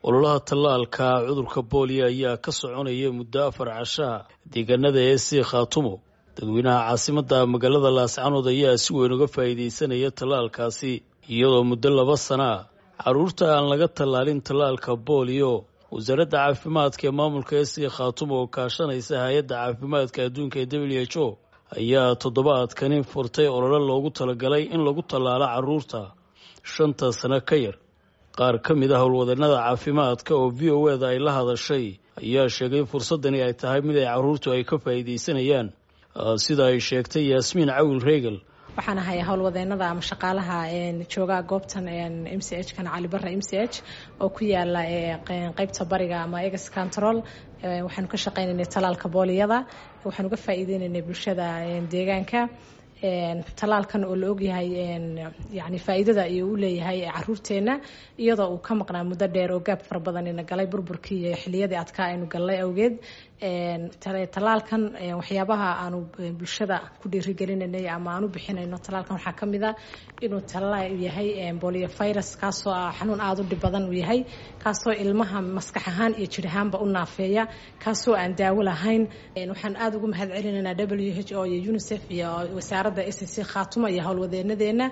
ololaha tallaalka cudurka booliyo ayaa ka soconaya muddo afar cashaa deegaanada ee sii khaatumo dadweynaha caasimadda magaalada laascanood ayaa si weyn uga faa'iidaysanaya tallaalkaasi iyadoo muddo laba sana ah carruurta aan laga tallaalin tallaalka booliyo wasaaradda caafimaadka ee maamulka ee sii khaatumo oo kaashanaysa hay-adda caafimaadka adduunka ee w h o ayaa toddobaadkani furtay ololo loogu talagalay in lagu tallaalo carruurta shanta sano ka yar qaar ka mid ah howlwadeenada caafimaadka oo v o eda ay la hadashay ayaa sheegay fursaddani ay tahay mid ay carruurtu ay ka faa'iidaysanayaan sida ay sheegtay yaasmiin cawil reegal waxaan ahay howlwadeenada ama shaqaalaha jooga goobtan m c h kan cali barre m c h oo ku yaala qeybta bariga ama egas control waxaanu ka shaqeynaynay talaalka booliyada waxaan uga faa'iideynaynay bulshada deegaanka talaalkan oo la ogyahay yani faa'iidada iyo u leeyahay caruurteena iyadoo uu ka maqnaa muddo dheer oo gaab fara badan ina galay burburkii iyo xiliyadii adkaa aynu galnay awgeed talaalkan waxyaabaha aanu bulshada ku dhiirigelinanay ama aan u bixinayno talaalkan waxaa ka mid a inuu talaal yahay bolio virus kaasoo ah xanuun aada u dhib badan uu yahay kaasoo ilmaha maskax ahaan iyo jir ahaanba u naafeeya kaasoo aan daawo lahayn waxaan aada ugu mahad celinaynaa w h o iyo unicef iyo wasaaradda s c khaatuma iyo howlwadeenadeena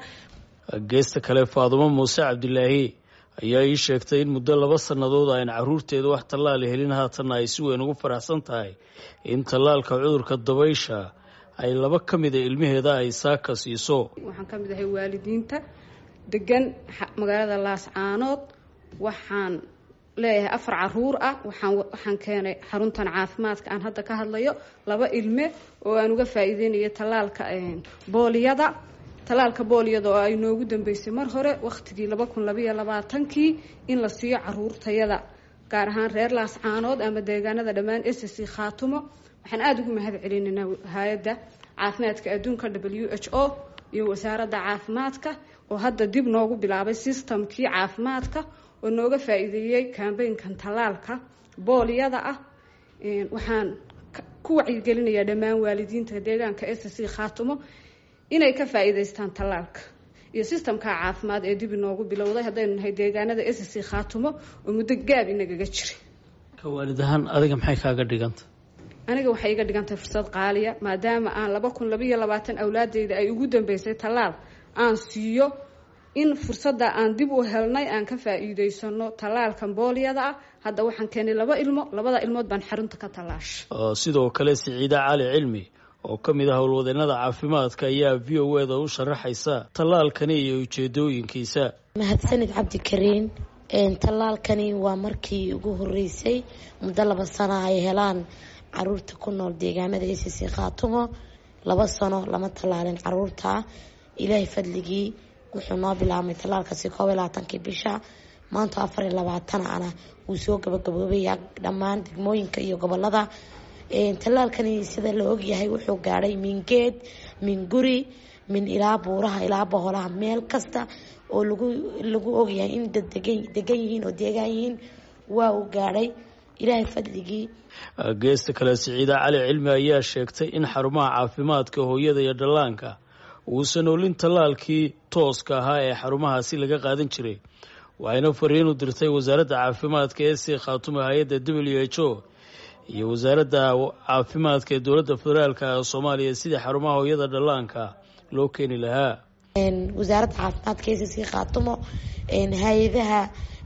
geesta kale faadumo muuse cabdilaahi ayaa ii sheegtay in muddo laba sannadood aan carruurteeda wax tallaal helin haatanna ay si weyn ugu faraxsan tahay in tallaalka cudurka dabaysha ay laba ka mida ilmaheeda ay saaka siiso waxaan ka mid ahay waalidiinta degan magaalada laascaanood waxaan leeyahay afar caruur ah waxaan waxaan keenay xaruntan caafimaadka aan hadda ka hadlayo laba ilme oo aan uga faa'iideynayo tallaalka booliyada tallaalka booliyada oo ay noogu dambeysay mar hore wakhtigii laba kun labaiyo labaatankii in la siiyo caruurtayada gaar ahaan reer laascaanood ama deegaanada dhammaan s c khaatumo waxaan aada ugu mahad celinaynaa hay-adda caafimaadka adduunka w h o iyo wasaaradda caafimaadka oo hadda dib noogu bilaabay systemkii caafimaadka oo nooga faa'iideeyey kambeynkan tallaalka booliyada ah waxaan ku wacyigelinayaa dhammaan waalidiinta deegaanka s c khaatumo inay ka faa'iidaystaan tallaalka iyo sistamka caafimaad ee dib inoogu bilowday haddaynu nahay deegaanada s c khaatumo oo muddo gaab inagaga jiray ka waalid ahaan adiga maxay kaaga dhiganta aniga waxay iga dhigantahay fursad qaaliya maadaama aan laba kun labaiyo labaatan awlaadeyda ay ugu dambeysay tallaal aan siiyo in fursadda aan dib u helnay aan ka faa'iidaysano tallaalkan booliyada ah hadda waxaan keenay laba ilmo labada ilmood baan xarunta ka tallaashay sidoo kale siciida cali cilmi oo ka mid ah howlwadeenada caafimaadka ayaa v o eda u sharaxaysa tallaalkani iyo ujeedooyinkiisa mahadsanid cabdikariin tallaalkani waa markii ugu horeysay muddo laba sano ay helaan caruurta ku nool deegaanada s c khaatumo laba sano lama tallaalin caruurta ilaahay fadligii wuxuu noo bilaabmay tallaalkaasi koob iyo labaatankii bisha maanta afar iyo labaatan ana wuu soo gabagaboobaya dhammaan degmooyinka iyo gobolada tallaalkani sida la ogyahay wuxuu gaadhay min geed min guri min ilaa buuraha ilaa boholaha meel kasta oo lagu lagu ogyahay in dad degan yihiin oo deegaan yihiin waa uu gaadhay ilaahay fadligii geesta kale siciida cali cilmi ayaa sheegtay in xarumaha caafimaadka hooyada iyo dhallaanka uusan olin tallaalkii tooska ahaa ee xarumahaasi laga qaadan jiray waxayna fariin u dirtay wasaaradda caafimaadka ee sii khaatuma hay-adda w h o iyo wasaaradda caafimaadka ee dowladda federaalk ee soomaaliya sidii xarumaha hooyada dhallaanka loo keeni lahaa wasaaradda caafimaadka s c khaatumo hay-adaha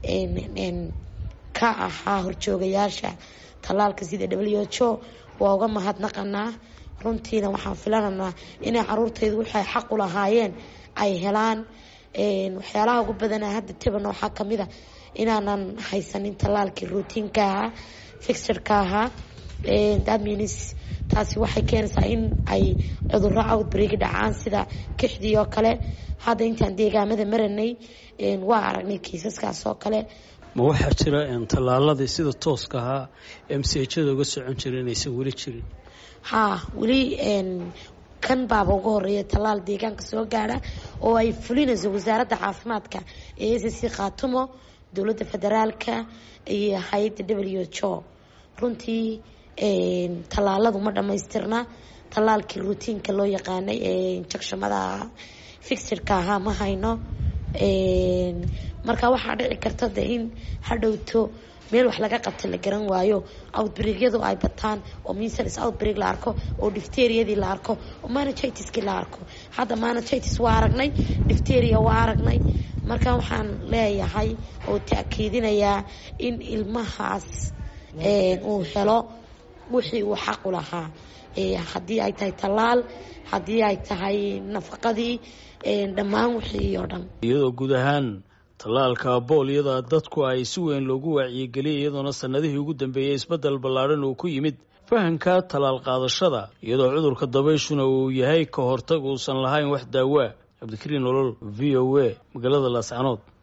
ka ahaa horjoogayaasha tallaalka sida w h o waa uga mahadnaqanaa runtiina waxaan filananaa inay caruurtaydu waxay xaq u lahaayeen ay helaan waxyaalaha ugu badana hadda tiban waxaa kamid a inaanan haysanin tallaalkii routiinka ahaa fixirka ahaa thatmeans taasi waxay keenaysaa in ay cuduro outbreak dhacaan sida kixdii oo kale hadda intaan deegaamada maranay waa aragnay kiisaskaas oo kale ma waxaa jira tallaaladii sida tooska ahaa m c hada uga socon jira inaysan weli jirin haa weli kan baaba uga horeeya tallaal deegaanka soo gaadha oo ay fulinayso wasaaradda caafimaadka ee s c khaatumo dowladda federaalka iyo hay-adda w h o runtii tallaaladu ma dhamaystirna tallaalkii routiinka loo yaqaanay ee injectionada ahaa fixirka ahaa ma hayno marka waxaa dhici karta de in hadhowto meel wax laga qabta la garan waayo outbreakyadu ay bataan oo measles outbreak la arko oo difteriyadii la arko oo managitiskii la arko hadda managitis waa aragnay difteria waa aragnay marka waxaan leeyahay oo ta'kiidinayaa in ilmahaas uu helo wixii uu xaqu lahaa haddii ay tahay tallaal haddii ay tahay nafaqadii dhammaan wixii oo dhan iyadoo guud ahaan tallaalka booliyada dadku ay si weyn loogu wacyigeliyay iyadoona sanadihii ugu dambeeyey isbeddel ballaadhan uu ku yimid fahamka tallaal qaadashada iyadoo cudurka dabayshuna uu yahay ka hortag uusan lahayn wax daawaa cabdikariin nolol v o a magaalada laascanood